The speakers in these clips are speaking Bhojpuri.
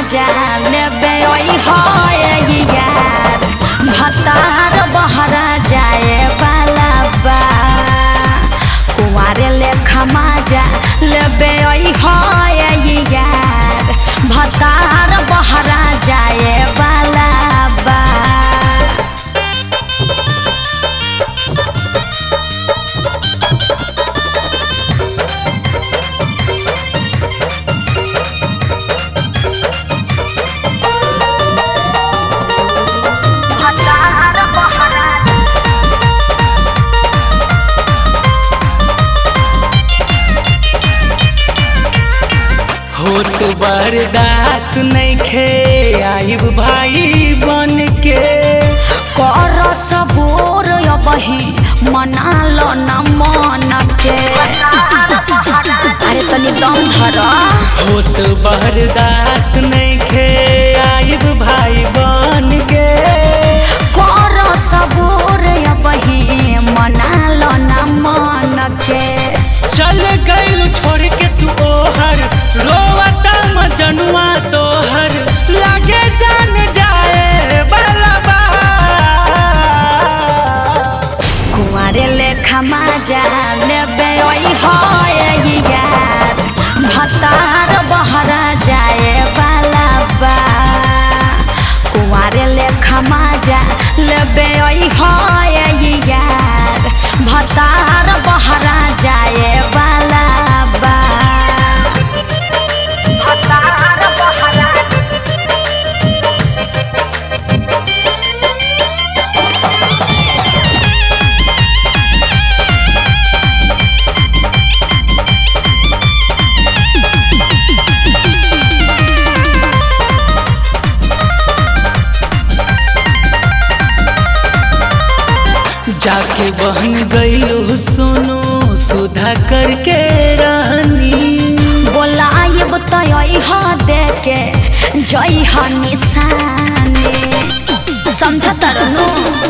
मजा लेबे ओइ होय यार भतार बहरा जाए वाला बा कुंवारे लेखा मजा लेबे ओइ होय यार भतार बहरा जाए वाला बा भतार बहरा होत बर्दाश्त नइखे आइब भाई बन के कर सबोर अबही मना लो न मन के अरे तनी दम धर होत बर्दाश्त नइखे आइब भाई बन के कर सबोर अबही मना लो न मन के चल गइल छोड़ के तू ओहर रोवता मजनुआ तोहर लागे जान जाए बाला बा कुंवारे लेखा मजा लेबे ओइ होय यार भतार बहरा जाए वाला बा कुंवारे लेखा मजा लेबे ओइ होय यार भतार बहरा जाए वाला बा भतार बहरा जाके बहन गइलो सोनो सुधा करके रानी बोलायब तय ह देके जय ह निशाने समझ तरनु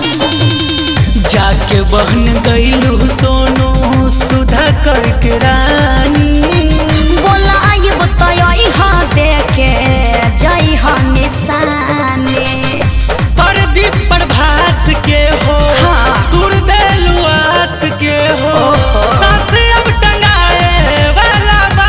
जाके बहन गइलो सोनो सुधा करके रानी बोलायब तय ह देके जय ह निशाने परदीप प्रभास के हो हाँ। गुरदेलु आस के हो ओहो। सास अब टंगाए वाला बा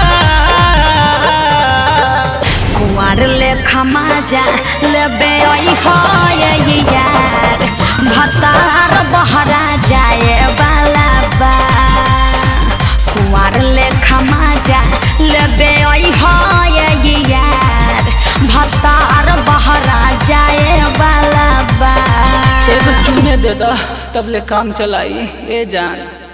कुंवर लेखा मजा लेबे ओइ होय यार भतार बहरा जाए वाला बा कुंवर लेखा मजा लेबे ओइ होय यार भतार बहरा जाए वाला बा एगो चुने दे दा तब ले काम चलाई ए जान